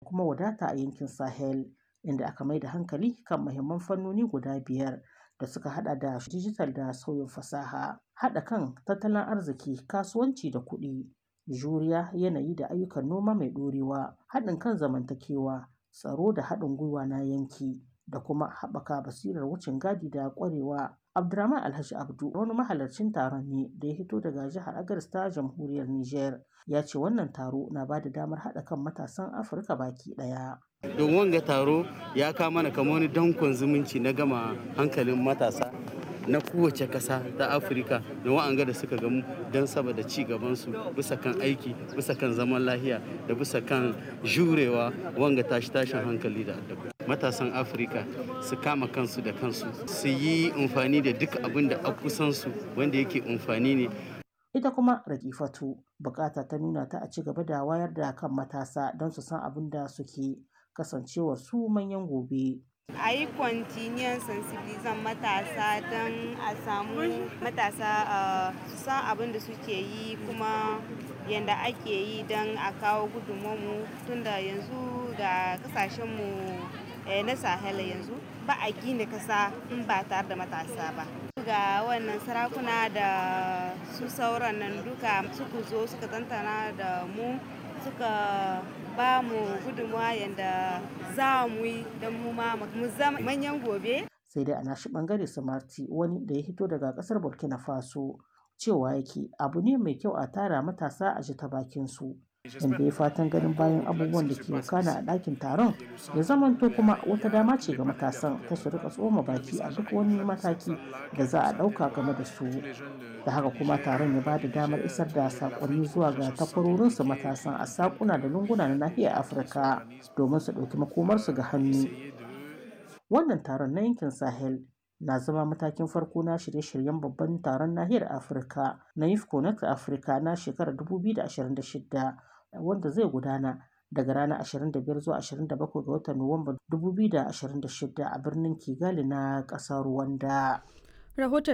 kuma wadata a yankin Sahel, inda aka mai da hankali kan muhimman fannoni guda biyar da suka hada da dijital da sauyin fasaha, haɗa kan tattalin arziki, kasuwanci da kuɗi, juriya, yanayi da ayyukan noma mai ɗorewa, haɗin kan zamantakewa, tsaro da haɗin gwiwa na yanki, da kuma haɓaka basirar wucin gadi da ƙwarewa. Abdurrahman Alhaji Abdu, wani mahalarcin taron ne da ya fito daga jihar Agadez ta Jamhuriyar Nijar, ya ce wannan taro na ba da damar haɗa kan matasan Afirka baki ɗaya. Don wanga taro ya kawo mana kamar wani dankon zumunci na gama hankalin matasa na kowace ƙasa ta afirka da wa'anga da suka gamu don saboda ci gabansu bisa kan aiki bisa kan zaman lahiya da bisa kan jurewa wanga tashi tashin hankali da addabi matasan afirka su kama kansu da kansu su yi amfani da duk abin da a kusansu wanda yake amfani ne ita kuma rakifatu bukata ta nuna ta a ci gaba da wayar da kan matasa don su san abin da suke kasancewar su manyan gobe a yi kwantiniyan sensibilizan matasa don a samu matasa su san abin da suke yi kuma yadda ake yi don a kawo gudunmu tunda yanzu ga kasashenmu na sahel yanzu ba a gina kasa in ba tare da matasa ba ga wannan sarakuna da su sauran nan duka suka zo suka tantana da mu suka ba mu gudunmawa yadda za mu yi don mu ma mu zama manyan gobe. Sai dai a nashi bangare Samarti wani da ya hito daga kasar Burkina Faso cewa yake abu ne mai kyau a tara matasa a ji ta bakin su. Inda ya fatan ganin bayan abubuwan da ke wakana a ɗakin taron ya zamanto kuma wata dama ce ga matasan ta su rika tsoma baki a duk wani mataki da za a ɗauka game da su. da haka kuma taron ya bada damar isar da sakonni zuwa ga takwarorinsu matasan a sakuna da lunguna na nahiyar afirka domin su ɗauki makomarsu ga hannu wannan taron na yankin sahel na zama matakin farko na shirye-shiryen babban taron nahiyar afirka na yifco na afirka na shekarar 2026 wanda zai gudana daga ranar 25 zuwa 27 ga watan nuwamba 2026 a birnin kigali na ƙasar rwanda rahoton